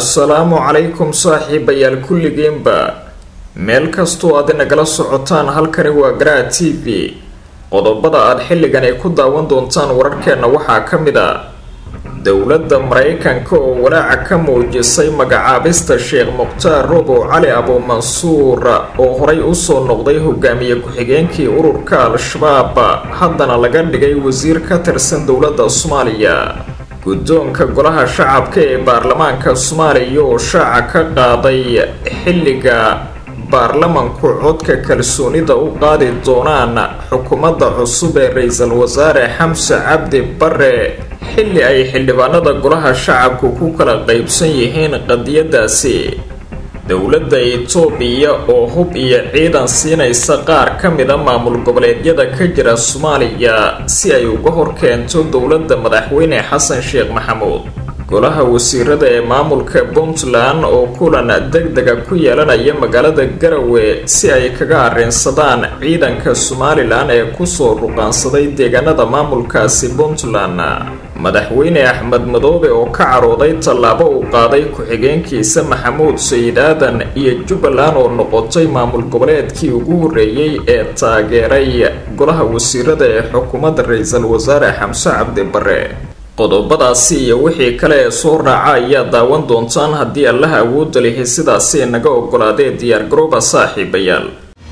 assalaamu calaykum saaxiibayaal kulligiinba meel kastoo aad inagala socotaan halkani waa garaa t v qodobada aad xilligan ay ku daawan doontaan wararkeenna waxaa ka mid a dowladda maraykanka oo walaaca ka muujisay magacaabista sheekh mukhtaar robow cali abuumansuur oo horay usoo noqday hogaamiye ku-xigeenkii ururka al-shabaab haddana laga dhigay wasiir ka tirsan dowladda soomaaliya guddoonka golaha shacabka ee baarlamaanka soomaaliya oo shaaca ka qaaday xilliga baarlamanku codka kalsoonida u qaadi doonaan xukuumadda cusub ee ra-iisul wasaare xamse cabdi bare xilli ay xildhibaanada golaha shacabku ku kala qaybsan yihiin qadiyadaasi dowladda itoobiya oo hub iyo ciidan siinaysa qaar ka mida maamul goboleedyada ka jira soomaaliya si ay uga hor keento dowladda madaxweyne xasan sheekh maxamuud golaha wasiirada ee maamulka puntland oo kulan deg dega ku yeelanaya magaalada garawe si ay kaga arrinsadaan ciidanka somalilan ee kusoo ruqaansaday deegaanada maamulkaasi puntland madaxweyne axmed madoobe oo ka carooday tallaabo uu qaaday ku-xigeenkiisa maxamuud sayid aadan iyo jubbaland oo noqotay maamul goboleedkii ugu horreeyey ee taageeray golaha wasiirada ee xukuumadda ra-iisul wasaare xamse cabdi bare qodobadaasi iyo wixii kale ee soo raaca ayaa daawan doontaan haddii allaha awoodda lihi sidaasi naga ogolaadee diyaar garooba saaxiibayaal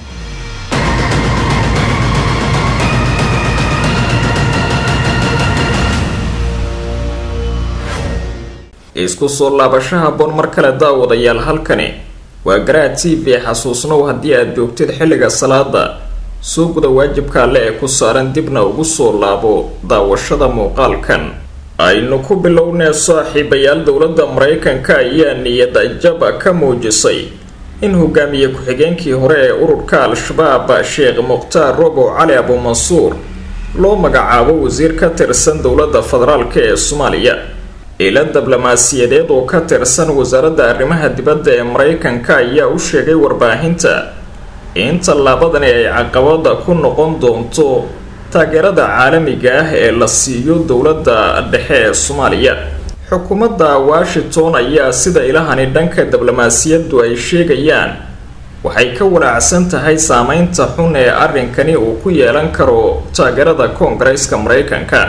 isku soo laabasho haboon mar kale daawadayaal halkani waa garaa t v xasuusnow haddii aad joogtid xilliga salaada soo guda waajibka alle ee ku saaran dibna ugu soo laabo daawashada muuqaalkan aynu ku bilownee saaxiibayaal dowladda maraykanka ayaa niyada jab ka muujisay in hogaamiye ku-xigeenkii hore ee ururka al-shabaab sheekh mukhtaar robow cali abuumansuur loo magacaabo wasiir ka tirsan dowladda federaalk ee soomaaliya ila diblomaasiyadeed oo ka tirsan wasaaradda arrimaha dibadda ee maraykanka ayaa u sheegay warbaahinta in tallaabadani ay caqabada ku noqon doonto taageerada caalamiga ah ee la siiyo dowladda dhexe ee soomaaliya xukuumadda washington ayaa sida ilahani dhanka diblomaasiyaddu ay sheegayaan waxay ka walaacsan tahay saameynta xun ee arrinkani uu ku yeelan karo taageerada koongareeska maraykanka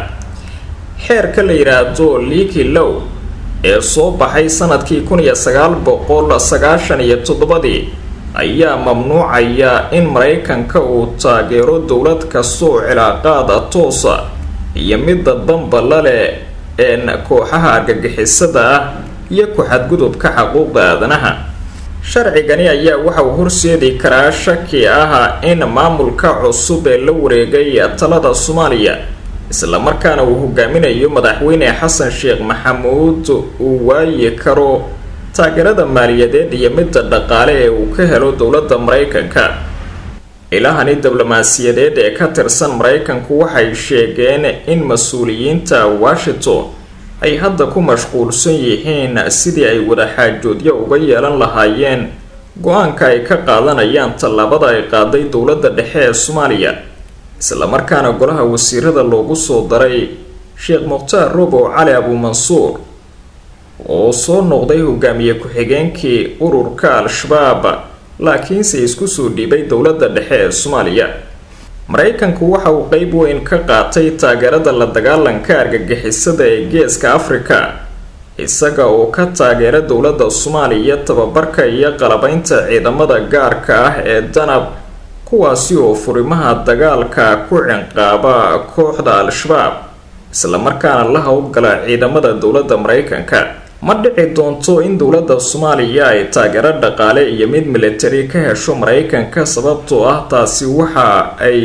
xeerka la yidhaahdo liiki low ee soo baxay sanadkii kun iyo sagaal boqol sagaashan iyo toddobadii ayaa mamnuucaya in maraykanka uu taageero dowlad kastoo cilaaqaada toosa iyo midda dambala leh een kooxaha argagixisada ah iyo ku-xadgudubka xuquuqda aadanaha sharcigani ayaa waxa uu horseedi karaa shaki ah in maamulka cusub ee la wareegay talada soomaaliya islamarkaana uu hogaaminayo madaxweyne xasan sheekh maxamuud uu waayi karo taageerada maaliyadeed iyo midda dhaqaale ee uu ka helo dowladda maraykanka ilahani diblomaasiyadeed ee ka tirsan maraykanku waxay sheegeen in mas-uuliyiinta washington ay hadda ku mashquulsan yihiin sidii ay wadaxaajoodyo uga yeelan lahaayeen go-aanka ay ka qaadanayaan tallaabada ay qaaday dowladda dhexe ee soomaaliya islamarkaana golaha wasiirada loogu soo daray sheekh mukhtaar robow cali abuumansuur oo soo noqday hogaamiye ku-xigeenkii ururka al-shabaab laakiinse isku soo dhiibay dowladda dhexe ee soomaaliya maraykanku waxa uu qeyb weyn ka qaatay taageerada la dagaalanka argagixisada ee geeska afrika isaga oo ka taageera dowladda soomaaliya tababarka iyo qalabaynta ciidamada gaarka ah ee danab kuwaasi oo furimaha dagaalka ku cinqaaba kooxda al-shabaab islamarkaana la howlgala ciidamada dowladda maraykanka ma dhici doonto in dowladda soomaaliya ay taageero dhaqaale iyo mid militari ka hesho maraykanka sababtoo ah taasi waxa ay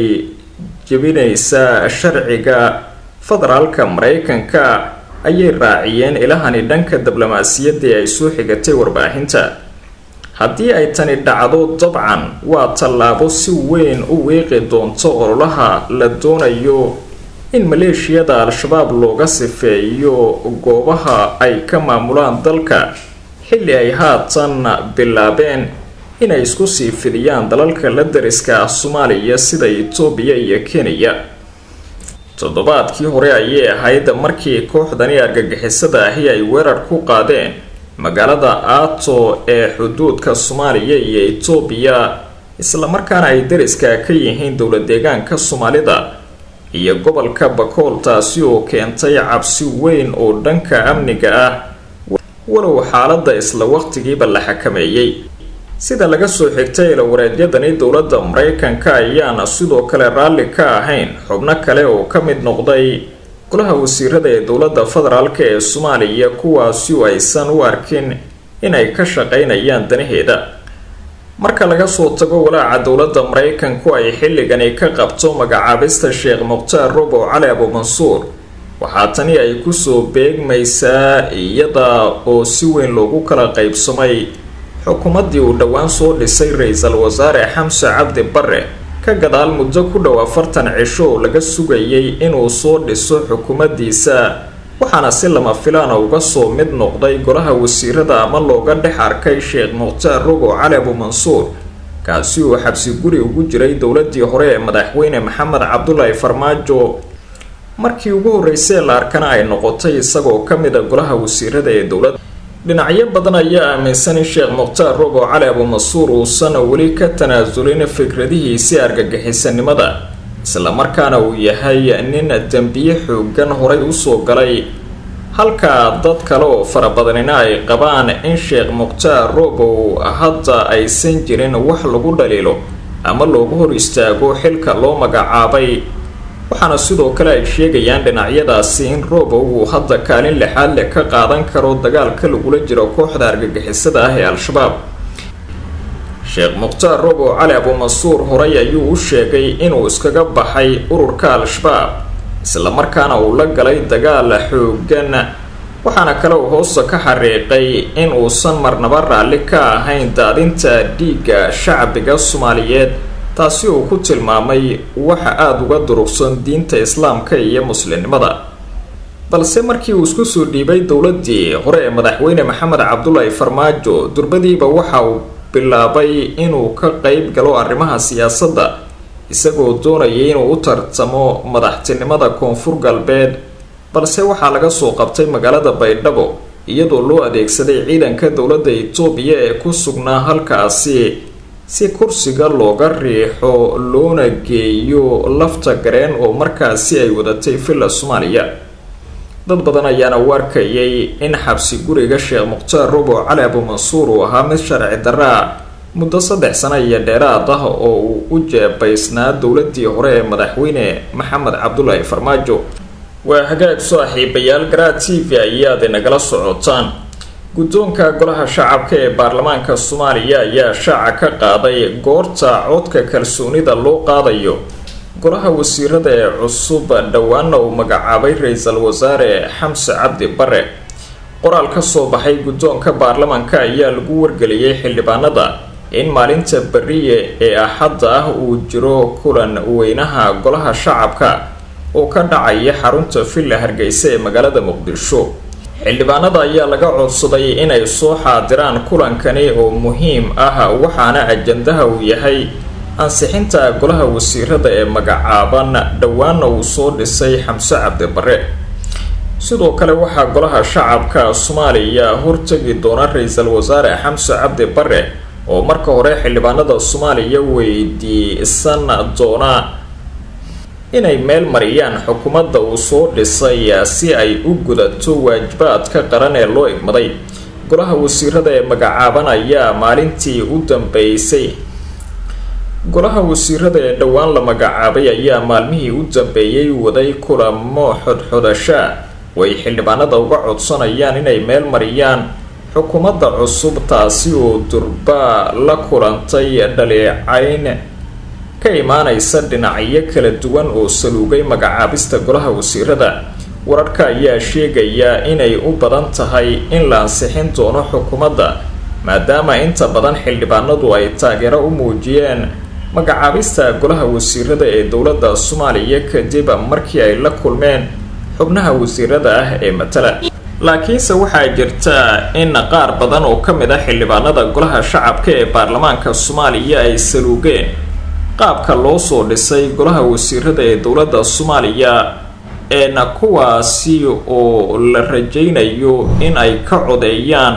jebinaysaa sharciga federaalka maraykanka ayay raaciyeen ilahani dhanka diblomaasiyadda ay soo xigatay warbaahinta haddii ay tani dhacdo dabcan waa tallaabo si weyn u weeqi doonto ololaha la doonayo in maleeshiyada al-shabaab looga sifeeyo goobaha ay ka maamulaan dalka xilli ay haatan bilaabeen inay isku sii fidiyaan dalalka la dariska ah soomaaliya sida itoobiya iyo kenya toddobaadkii hore ayay ahayd markii kooxdani argagixisada ahi ay weerar ku qaadeen magaalada aato ee xuduudka soomaaliya iyo etoobiya islamarkaana ay dariska ka yihiin dowla deegaanka soomaalida iyo gobolka bakool taasi oo keentay cabsi weyn oo dhanka amniga ah walow xaaladda isla waqtigiiba la xakameeyey sida laga soo xigtay ilawareedyadani dowladda maraykanka ayaana sidoo kale raalli ka ahayn xubno kale oo ka mid noqday golaha wasiirada ee dowladda federaalk ee soomaaliya kuwaasi oo aysan u arkin inay ka shaqaynayaan danaheeda marka laga soo tago walaaca dowladda maraykanku ay xilligani ka qabto magacaabista sheekh mukhtaar robow cali abuumansuur waxaa tani ay kusoo beegmaysaa iyada oo si weyn loogu kala qaybsamay xukuumaddii uu dhowaan soo dhisay ra-iisul wasaare xamse cabdi bare ka gadaal muddo ku dhow afartan cisho oo laga sugayay inuu soo dhiso xukuumaddiisa waxaana si lama filaana uga soo mid noqday golaha wasiirada ama looga dhex arkay sheekh mukhtaar rogow cali abuumansuur kaasi uu xabsi guri ugu jiray dowladii hore ee madaxweyne maxamed cabdulaahi farmaajo markii ugu horreysay la arkana ay noqotay isagoo ka mid a golaha wasiirada ee dowladda dhinacyo badan ayaa aaminsan in sheekh mukhtaar rogow cali abuumansuur uusan weli ka tanaasulin fikradihiisii argagixisanimada islamarkaana uu yahay nin dembiye xoogan horay usoo galay halka dad kale oo farabadanina ay qabaan in sheekh mukhtaar robow hadda aysan jirin wax lagu dhaliilo ama loogu hor istaago xilka loo magacaabay waxaana sidoo kale ay sheegayaan dhinacyadaasi in robow uu hadda kaalin lixaad leh ka qaadan karo dagaalka lagula jiro kooxda argagixisada ah ee al-shabaab sheekh mukhtaar robow cali abuumansuur horay ayuu u sheegay inuu iskaga baxay ururka al-shabaab islamarkaana uu la galay dagaal xoogan waxaana kale uu hoosta ka xariiqay in uusan marnaba raalli ka ahayn daadinta dhiigga shacbiga soomaaliyeed taasi uu ku tilmaamay waxa aada uga durugsan diinta islaamka iyo muslimnimada balse markii uu isku soo dhiibay dowladii hore ee madaxweyne maxamed cabdulaahi farmaajo durbadiiba waxa uu bilaabay inuu ka qeyb galo arrimaha siyaasadda isagoo doonayay inuu u tartamo madaxtinimada koonfur galbeed balse waxaa laga soo qabtay magaalada baydhabo iyadoo loo adeegsaday ciidanka dowladda itoobiya ee ku sugnaa halkaasi si kursiga looga riixo loona geeyo lafta gareen oo markaasi ay wadatay villa soomaaliya dad badan ayaana u arkayay in xabsi guriga sheekh mukhtaar robow cali abuumansuur uu ahaa mid sharci daraa muddo saddex sano iyo dheeraad ah oo uu u jeebaysnaa dowladii hore ee madaxweyne maxamed cabdulaahi farmaajo waa hagaag saaxiibayaal garaa t v ayaad inagala socotaan guddoonka golaha shacabka ee baarlamaanka soomaaliya ayaa shaaca ka qaaday goorta codka kalsoonida loo qaadayo golaha wasiirada ee cusub dhowaana uu magacaabay ra-iisul wasaare xamse cabdi bare qoraal ka soo baxay guddoonka baarlamaanka ayaa lagu wargeliyey xildhibaanada in maalinta beriye ee axadda ah uu jiro kulan weynaha golaha shacabka oo ka dhacaya xarunta villa hargeysa ee magaalada muqdisho xildhibaanada ayaa laga codsaday inay soo xaadiraan kulankani oo muhiim ah waxaana ajandaha uu yahay ansixinta golaha wasiirada ee magacaaban dhowaana uu soo dhisay xamse cabdi bare sidoo kale waxaa golaha shacabka soomaaliya hortegi doona ra-iisul wasaare xamse cabdi bare oo marka hore xildhibaanada soomaaliya weydiisan doona inay meel mariyaan xukuumadda uu soo dhisay si ay u gudato waajibaadka qaran ee loo igmaday golaha wasiirada ee magacaaban ayaa maalintii u dambeysay golaha wasiirada ee dhowaan la magacaabay ayaa maalmihii u dambeeyey waday kulamo xodxodashaa way xildhibaanada uga codsanayaan inay meel mariyaan xukuumadda cusub taasi oo durba la kulantay dhaleecayn ka imaanaysa dhinacyo kala duwan oo saluugay magacaabista golaha wasiirada wararka ayaa sheegaya inay u badan tahay in la ansixin doono xukuumadda maadaama inta badan xildhibaanadu ay taageero u muujiyeen magacaabista golaha wasiirada ee dowladda soomaaliya kadib markii ay la kulmeen xubnaha wasiirada ah ee matala laakiinse waxaa jirta in qaar badan oo ka mid ah xildhibaanada golaha shacabka ee baarlamaanka soomaaliya ay saluugeen qaabka loo soo dhisay golaha wasiirada ee dowladda soomaaliya eena kuwaasi oo la rajaynayo in ay ka codeeyaan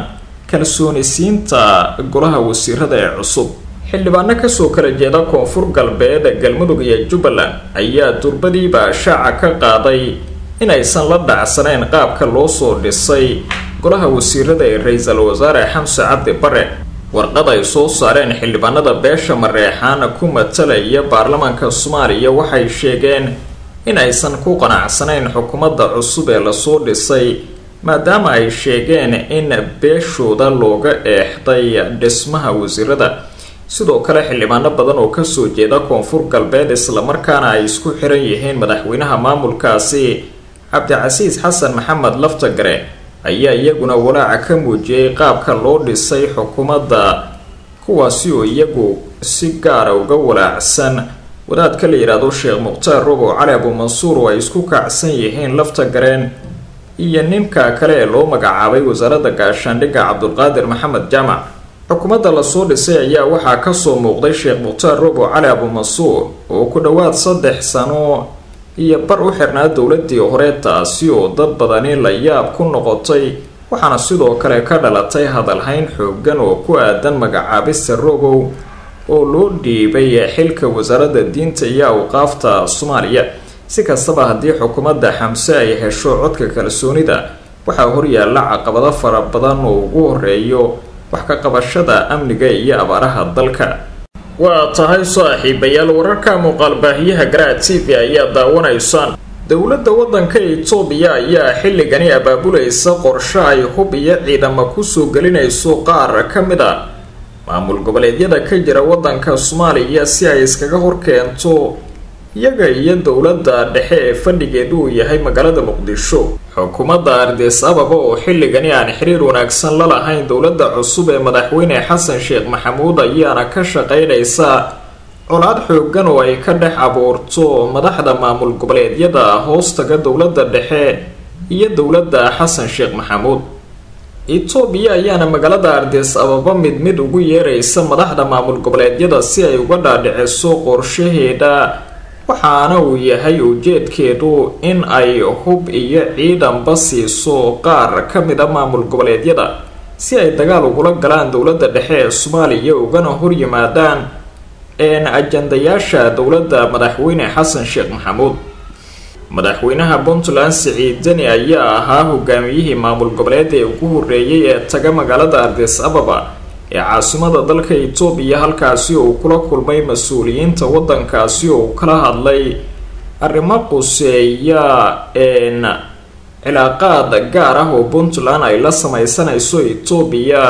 kalsoonisiinta golaha wasiirada ee cusub xildhibaano kasoo kala jeeda koonfur galbeed galmudug iyo jubbaland ayaa durbadiiba shaaca ka qaaday inaysan la dhacsanayn qaabka loo soo dhisay golaha wasiirada ee ra-iisul wasaare xamse cabdi bare warqad ay soo saareen xildhibaanada beesha mareexaan ku matalaya baarlamaanka soomaaliya waxay sheegeen in aysan ku qanacsanayn xukuumadda cusub ee lasoo dhisay maadaama ay sheegeen in beeshooda looga eexday dhismaha wasiirada sidoo kale xildhibaano badan oo kasoo jeeda koonfur galbeed islamarkaana ay isku xiran yihiin madaxweynaha maamulkaasi cabdicasiis xasan maxamed laftagare ayaa iyaguna walaaca ka muujiyey qaabka loo dhisay xukuumadda kuwaasi oo iyagu si gaara uga walaacsan wadaadka la yidhaahdo sheekh mukhtaar robow cali abuumansuur oo ay isku kacsan yihiin laftagareen iyo ninka kale ee loo magacaabay wasaaradda gaashaandhigga cabdulqaadir maxamed jaamac xukuumadda lasoo dhisay ayaa waxaa kasoo muuqday sheekh mukhtaar robow cali abuumansuur oo ku dhowaad saddex sano iyo bar u xirnaa dowladii hore taasi oo dad badani la yaab ku noqotay waxaana sidoo kale ka dhalatay hadalhayn xoogan oo ku aadan magacaabista robow oo loo dhiibay xilka wasaaradda diinta iyo awqaafta soomaaliya si kastaba haddii xukuumadda xamse ay hesho codka kalsoonida waxaa horyaalla caqabado fara badan oo ugu horeeyo wax ka qabashada amniga iyo abaaraha dalka waa tahay saaxiibayaal wararka muuqaalbaahiyaha garaad t v ayaa daawanaysaan dowladda waddanka itoobiya ayaa xilligani abaabulaysa qorshe ay hub iyo ciidamo kusoo gelinayso qaar ka mid a maamul goboleedyada ka jira waddanka soomaaliya si ay iskaga horkeento iyaga iyo dowladda dhexe ee fadhigeedu uu yahay magaalada muqdisho xukuumadda ardis ababa oo xilligani aan xiriir wanaagsan la lahayn dowladda cusub ee madaxweyne xasan sheekh maxamuud ayaana ka shaqeynaysa colaad xoogan oo ay ka dhex abuurto madaxda maamul goboleedyada hoostaga dowladda dhexe iyo dowladda xasan sheekh maxamuud itoobiya ayaana magaalada ardis ababa mid mid ugu yeeraysa madaxda maamul goboleedyada si ay uga dhaadhiciso qorshaheeda waxaana uu yahay ujeedkeedu in ay hub iyo ciidanba siiso qaar ka mid a maamul goboleedyada si ay dagaal ugula galaan dowladda dhexe ee soomaaliya ugana horyimaadaan een ajandayaasha dowladda madaxweyne xasan sheekh maxamuud madaxweynaha puntland siciid deni ayaa ahaa hogaamiyihii maamul goboleed ee ugu horeeyay ee taga magaalada ardis ababa ee caasimada dalka itoobiya halkaasi oo uu kula kulmay mas-uuliyiinta waddankaasi oo uu kala hadlay arrimo quseeya een cilaaqaad gaar ah oo puntland ay la sameysanayso itoobiya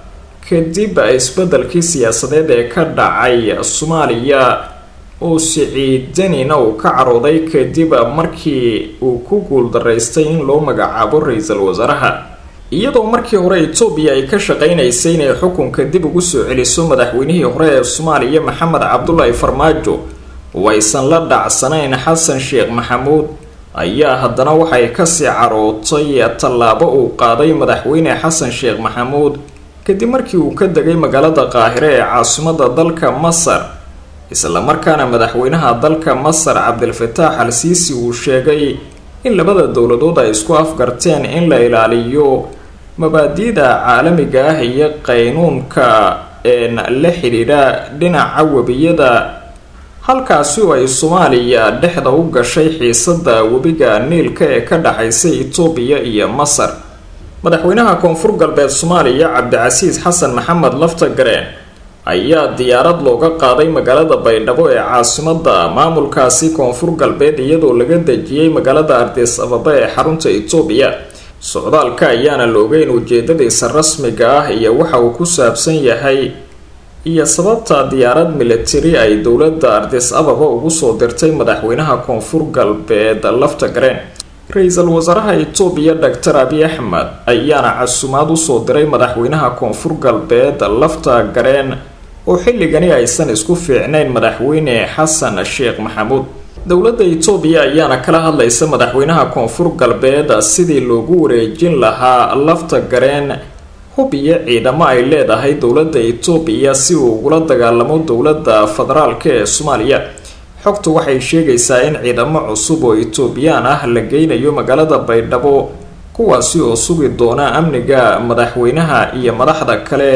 kadib isbeddelkii siyaasadeed ee ka dhacay soomaaliya oo siciidanina uu ka carooday kadib markii uu ku guuldaraystay in loo magacaabo ra-iisul wasaaraha iyadoo markii hore itoobiya ay ka shaqeynaysay inay xukunka dib ugu soo celiso madaxweynihii hore ee soomaaliya maxamed cabdulaahi farmaajo oo aysan la dhacsanayn xasan sheekh maxamuud ayaa haddana waxay kasii carootay tallaabo uu qaaday madaxweyne xasan sheekh maxamuud kadib markii uu ka degay magaalada qaahire ee caasimada dalka masar islamarkaana madaxweynaha dalka masar cabdilfataax al siisi uu sheegay in labada dowladood ay isku afgarteen in la ilaaliyo mabaadi'da caalamiga ah iyo qaynuunka een la xidhiidha dhinaca webiyada halkaasi oo ay soomaaliya dhexda u gashay xiisada webiga niilka ee ka dhaxaysa itoobiya iyo masar madaxweynaha koonfur galbeed soomaaliya cabdicasiis xasan maxamed laftagareen ayaa diyaarad looga qaaday magaalada baydhabo ee caasimada maamulkaasi koonfur galbeed iyadoo laga dejiyey magaalada ardis ababa ee xarunta itoobiya socdaalka ayaana la ogeyn ujeedadiisa rasmiga ah iyo waxa uu ku saabsan yahay iyo sababta diyaarad militari ay dowladda ardis ababa ugu soo dirtay madaxweynaha koonfur galbeed laftagareen ra-iisul wasaaraha itoobiya doctor abiy axmed ayaana casumaad usoo diray madaxweynaha koonfur galbeed lafta gareen oo xilligani aysan isku fiicnayn madaxweyne xasan sheekh maxamuud dowladda itoobiya ayaana kala hadlaysa madaxweynaha koonfur galbeed sidii loogu wareejin lahaa lafta gareen hub iyo ciidamo ay leedahay dowladda itoobiya si uu ugula dagaalamo dowladda federaalk ee soomaaliya xogtu waxay sheegaysaa in ciidamo cusub oo itoobiyaan ah la geynayo magaalada baydhabo kuwaasi oo sugi doona amniga madaxweynaha iyo madaxda kale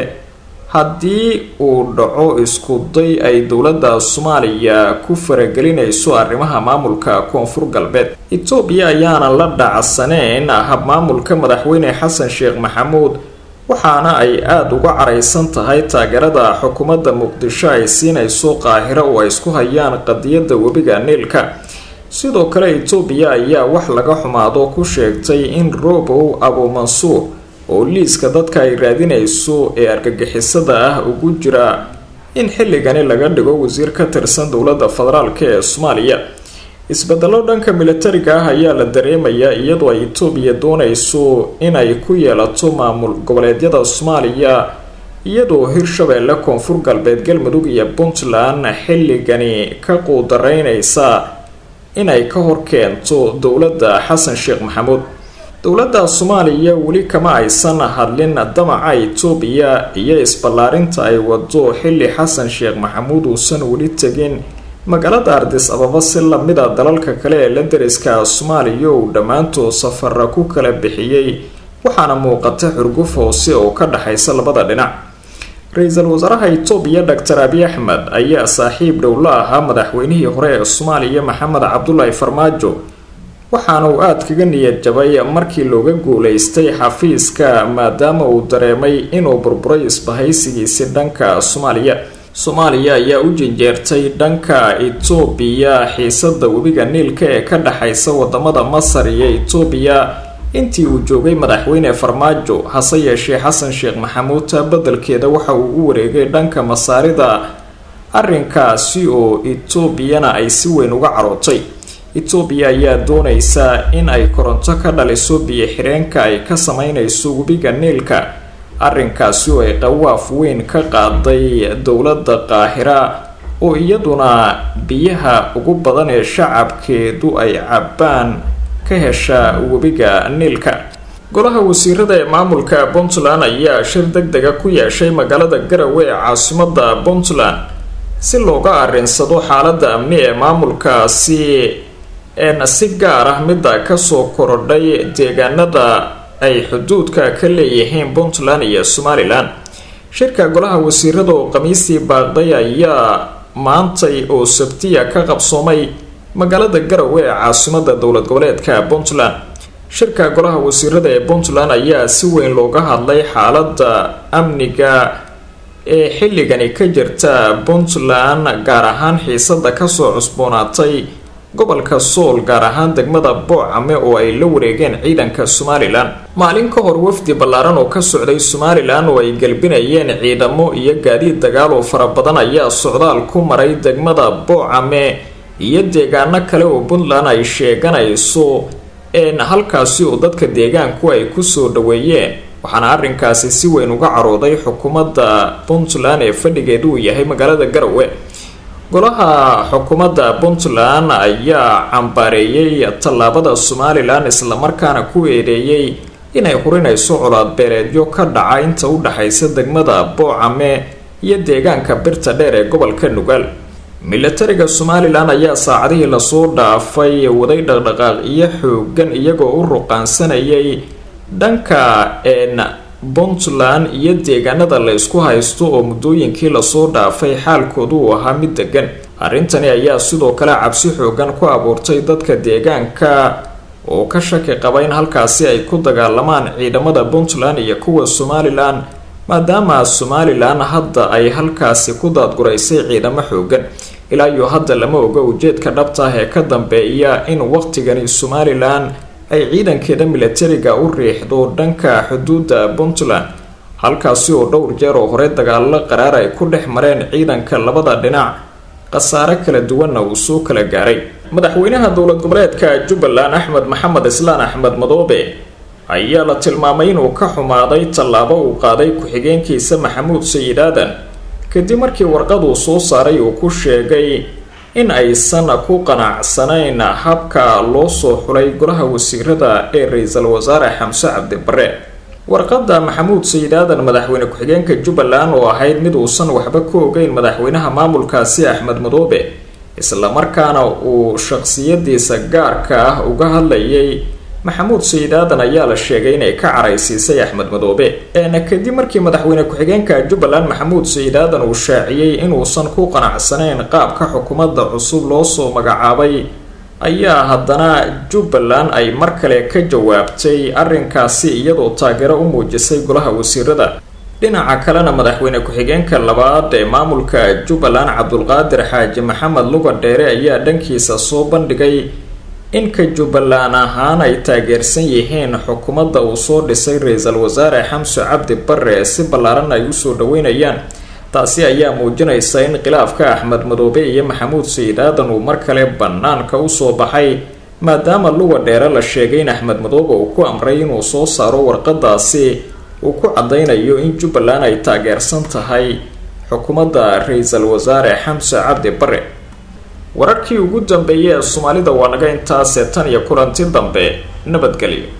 haddii uu dhaco iskuday ay dowladda soomaaliya ku faragelinayso arrimaha maamulka koonfur galbeed etoobiya ayaana la dhacsaneyn habmaamulka madaxweyne xasan sheekh maxamuud waxaana ay aada uga caraysan tahay taageerada xukuumadda muqdisho ay siinayso qaahiro oo ay isku hayaan qadiyadda webiga niilka sidoo kale etoobiya ayaa wax laga xumaado ku sheegtay in robow abuumansuur oo liiska dadka ay raadinayso ee argagixisada ah ugu jira in xilligani laga dhigo wasiir ka tirsan dowladda federaalk ee soomaaliya isbedelo dhanka militariga ah ayaa la dareemayaa iyadoo ay etoobiya doonayso inay ku yeelato maamul goboleedyada soomaaliya iyadoo hirshabeelle koonfur galbeed galmudug iyo puntland xilligani ka quudaraynaysa inay ka hor keento dowladda xasan sheekh maxamuud dowladda soomaaliya weli kama aysan hadlin damaca etoobiya iyo isballaarinta ay wado xilli xasan sheekh maxamuud uusan weli tegin magaalada ardis ababa si lamida dalalka kale ee la dariska soomaaliya uu dhammaantood safara ku kala bixiyey waxaana muuqata xurguf hoose oo ka dhexaysa labada dhinac ra-iisul wasaaraha etoobiya doctor abiy axmed ayaa saaxiib dhow la ahaa madaxweynihii hore ee soomaaliya maxamed cabdulaahi farmaajo waxaana uu aada kaga niyad jabay markii looga guuleystay xafiiska maadaama uu dareemay inuu burburay isbahaysigiisi dhanka soomaaliya soomaaliya ayaa u jinjeertay dhanka etoobiya xiisada webiga niilka ee ka dhexaysa wadamada masar iyo etoobiya intii uu joogay madaxweyne farmaajo hase yeeshee xasan sheekh maxamuud taa beddelkeeda waxa uu u wareegay dhanka masaarida arrinkaasi oo etoobiyana ay si weyn uga carootay etoobiya ayaa doonaysa in ay koronto ka dhaliso biyo-xireenka ay ka sameynayso webiga niilka arrinkaasi oo ay qawaaf weyn ka qaaday dowladda qaahira oo iyaduna biyaha ugu badan ee shacabkeedu ay cabbaan ka hesha webiga niilka golaha wasiirada ee maamulka puntland ayaa shir deg dega ku yeeshay magaalada garowe ee caasimada puntland si looga arinsado xaaladda amni ee maamulkaasi een si gaar ah midda kasoo korodhay deegaanada ay xuduudka ka leeyihiin puntland iyo somalilan shirka golaha wasiirada oo khamiistii baaqday ayaa maantay oo sabtiya ka qabsoomay magaalada garowe ee caasimada dowlad goboleedka puntland shirka golaha wasiirada ee puntland ayaa si weyn looga hadlay xaaladda amniga ee xilligani ka jirta puntland gaar ahaan xiisada kasoo cusboonaatay gobolka sool gaar ahaan degmada boocame oo ay la wareegeen ciidanka somalilan maalin ka hor wafdi ballaaran oo ka socday somalilan oo ay gelbinayeen ciidamo iyo gaadiid dagaal oo fara badan ayaa socdaal ku maray degmada boocame iyo deegaano kale oo puntland ay sheeganayso een halkaasi oo dadka deegaanku ay kusoo dhaweeyeen waxaana arrinkaasi si weyn uga carooday xukuumadda puntland ee fadhigeedu uu yahay magaalada garowe golaha xukuumadda puntland ayaa cambaareeyey tallaabada somalilan islamarkaana ku eedeeyey inay hurinayso colaadbeeleedyo ka dhaca inta u dhexaysa degmada boocame iyo deegaanka birta dheer ee gobolka nugaal milatariga somalilan ayaa saacadihii lasoo dhaafay waday dhaqdhaqaaqyo xoogan iyagoo u ruqaansanayay dhanka een puntland iyo deegaanada la isku haysto oo muddooyinkii lasoo dhaafay xaalkoodu uu ahaa mid degan arrintani ayaa sidoo kale cabsi xoogan ku abuurtay dadka deegaanka oo ka shaki qaba in halkaasi ay ku dagaalamaan ciidamada puntland iyo kuwa somalilan maadaama somalilan hadda ay halkaasi ku daadguraysay ciidamo xoogan ilaa iyo hadda lama oga ujeedka dhabta ah ee ka dambeeya in waqtigani somalilan ay ciidankeeda milatariga u riixdo dhanka xuduudda puntland halkaasi oo dhowr jeer oo hore dagaalo qaraar ay ku dhex mareen ciidanka labada dhinac khasaare kala duwanna uu soo kala gaaray madaxweynaha dowlad goboleedka jubbaland axmed maxamed islaan axmed madoobe ayaa la tilmaamay inuu ka xumaaday tallaabo uu qaaday ku-xigeenkiisa maxamuud sayid aadan kadib markii warqaduu soo saaray uu ku sheegay in aysan ku qanacsanayn habka loo soo xulay golaha wasiirada ee ra-iisul wasaare xamse cabdi bare warqadda maxamuud sayid aadan madaxweyne ku-xigeenka jubbaland oo ahayd mid uusan waxba ku ogeyn madaxweynaha maamulkaasi axmed madoobe islamarkaana uu shaqsiyadiisa gaarka ah uga hadlayay maxamuud sayid aadan ayaa la sheegay inay ka caraysiisay axmed madoobe eena kadib markii madaxweyne ku-xigeenka jubbaland maxamuud sayid aadan uu shaaciyey inuusan ku qanacsanayn qaabka xukuumadda cusub loo soo magacaabay ayaa haddana jubbaland ay mar kale ka jawaabtay arrinkaasi iyadoo taageero u muujisay golaha wasiirada dhinaca kalena madaxweyne ku-xigeenka labaad ee maamulka jubbaland cabdulqaadir xaaji maxamed luga dheere ayaa dhankiisa soo bandhigay inka jubbaland ahaan ay taageersan yihiin xukuumadda uu soo dhisay ra-iisul wasaare xamse cabdi bare si ballaaran ay usoo dhaweynayaan taasi ayaa muujinaysa in khilaafka axmed madoobe iyo maxamuud sayid aadan uu mar kale bannaanka usoo baxay maadaama luga dheere la sheegay in axmed madoobe uu ku amray inuu soo saaro warqadaasi uu ku caddaynayo in jubbaland ay taageersan tahay xukuumadda ra-iisul wasaare xamse cabdi bare wararkii ugu dambeeyay ee soomaalida waa naga intaasee tan iyo kulanti dambe nabadgelyo